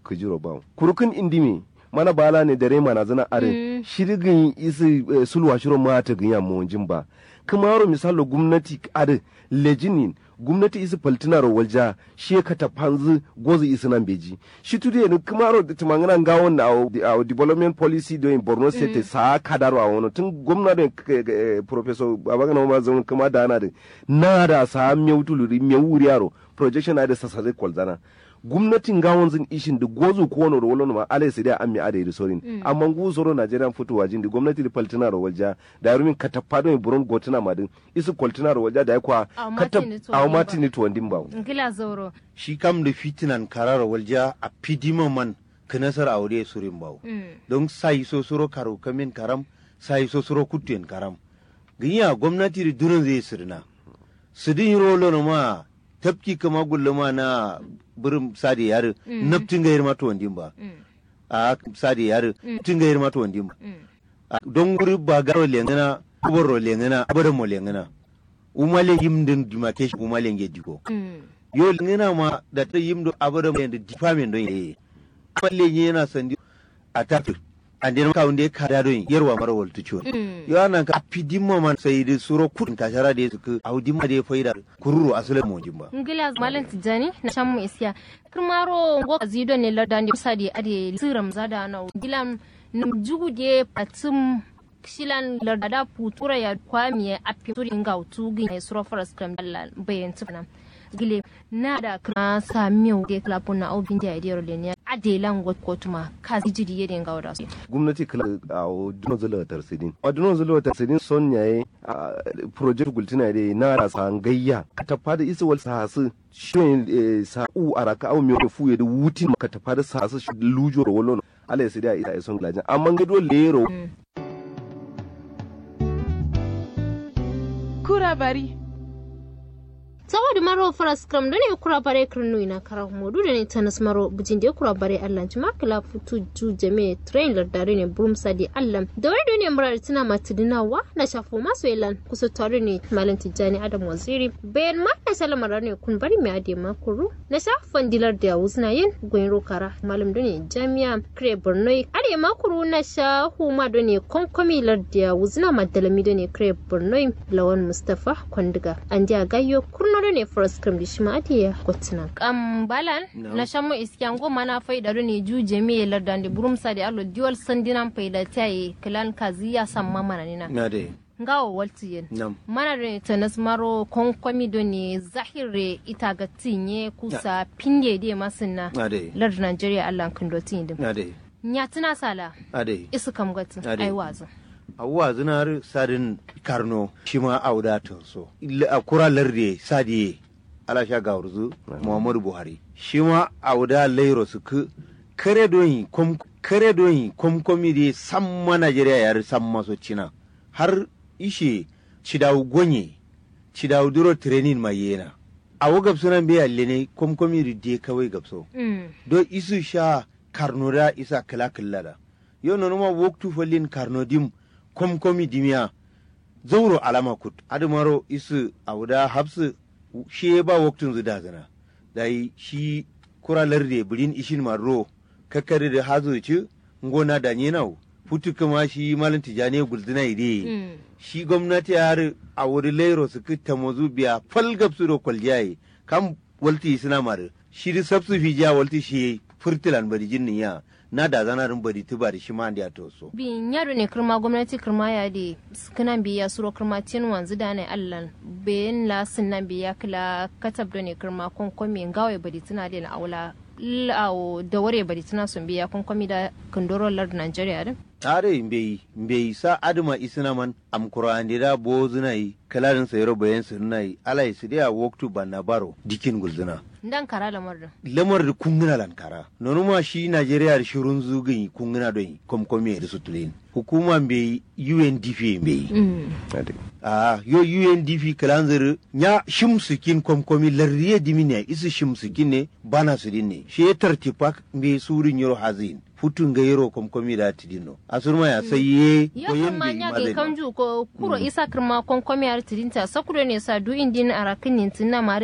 kujiro ba kurukun indimi mana bala ne dare mana zana are shirgin isi sulwa shiro ma ta ganya mu ba kuma yaro misalo gwamnati are lejinin gwamnati isi paltina ro walja shi ka ta panzu gozi isi nan beji shi tudi ne kuma ro da tumangana ga won a development policy do in Borno state sa kadaro a wono tun gwamnati professor babagana ma zan kuma da na da na da sa mewtulu mewuri yaro projection da sasare kwalzana gwamnatin gawon zin ishin da gozu ko wani rolon ma alai sai dai ammi ada da sorin amma gu soro Najeriya fitowa jin da gwamnati da paltina ro walja da yarumin katapado ne buron gotina madin isu kwaltina ro walja da yakwa katap aw matini to ndin bawo ngila zoro shi kam da fitinan karara walja a pidima man kanasar aure surin bawo don sai so suro karo kamin karam sai so suro kutten karam ginya gwamnati da durin zai sirna sidin rolo ma tafki kama gulluma na birin sadi yare naftin ga yirma to wandin ba a sadi yare naftin ga yirma to wandin ba don guri ba garo lengana kubaro lengana abadan mo lengana umale yimdin demarcation umale nge diko yo lengana ma da ta yimdo abadan mo department don ye amalle yana sandi attack and then ka wunde ka da don yarwa mara waltu ciwo yo anan ka pidimma man sai da suro kudin kashara da su audimma da faida kururu asalin mojin ba ngila malam tijani na shan mu isiya kirmaro ngo azido ne ladan da sadi ade siram zada na gilam num jugude patum shilan lardada putura ya kwamiye api turin ga utugin ya suro faras kram dalla bayan tufana gile na da kana sa miyau de klapun na obin da idiyar lenya adelan got kotuma ka jiri yede ga wada su gwamnati kala a duno zula tarsidin a duno zula tarsidin son yayi project gultina de na da san gayya ta fada isa wal sahasu shi sa u araka au miyo fu ya da wutin ka ta fada sahasu shi lujo ro wolon ala sai da ita son glajin amma ga do lero kura bari saboda maro faras kram da ne kura bare kirnu ina kara modu da ne tanas maro bujin da kura bare allah ji makala futu ju jame train lardare ne burum sadi allah da wani da ne murar tana matudinawa na shafo masu yalan kusa tare ne malam tijjani adam waziri bayan ma na salamar ne kun bari mai ade makuru na shafan dilar da wuzna yin gwen rokara malam da ne jami'a kire borno ade makuru na shahu ma da ne konkomi larda wuzna madalami da ne kire borno lawan mustapha kwandiga an ja gayyo kurno da ne first cream da shi ma ake kotunan. Kam balan na shan mu iskiyan goma na faida ne ju jami'a lardan da burumsa da alo diwal sandinan faida ta yi kilan kazi ya san mamana nina. na dai Ngawo walti yin. nam Mana da ta nasmaro konkwami do ne zahire ita ga tinye kusa pinge de masinna. na dai Lardin Najeriya Allah kan do tin din. na dai Nya tuna sala na dai isu kam gati Ade. ai wazo. awuwa zinar sadin karno shi ma auda so a kura larde sadiye alasha gawurzu muhammadu buhari shi ma auda lairo su ku kare doyi kom kare doyi komkomi de samma najeriya yar samma so cina har ishe cidawu gonye cidawu duro training ma yena awo gabso nan be yalle ne komkomi de kawai gabso Mm. do isu sha karnoda isa kala kallada yo no ma woktu follin karnodim kom komi dimiya zauro alama kut adumaro isu awda habsu shi ba woktun zuda zana dai shi kura larde bulin ishin marro kakkari da hazo ci ngona da nyenau futu kuma shi malin tijani gulduna ide Mm. shi gwamnati har a wuri lairo su kitta mazu biya falgab su do kwaljaye kam walti suna mare shi di sabsu fi ja walti shi furtilan bari jinnin ya na da zanarin bari tuba da shi ma da to so bin yaro ne kirma gwamnati kirma ya de kanan biya suro kirma tin wanzu da ne allan bayan la nan biya kila katab da ne kirma konkomi ngawai bari tuna da na aula lawo da ware bari tuna sun biya konkomi da kandoro lard Nigeria din tare mbeyi mbeyi sa aduma isina man am kurandi da bo zunai kalarin sayro bayan sunai alai su dia woktu banna baro dikin gulzuna dan kara lamar din lamar da kunguna lankara nonu ma shi najeriya da shirun zugin kunguna don komkomi da sutulin hukuma mbeyi undp mbeyi ade a yo UNDP kalanzir nya shimsikin komkomi larriye dimine isu shimsikin ne bana su dinne she tartipak be surin yoro hazin futun ga yoro komkomi da tidino asurma ya sai ye ya koyen kuma be nya ga mazani kamju ko kuro isa kirma konkomi ar tidinta sakure ne sa du indin arakin nintin na mare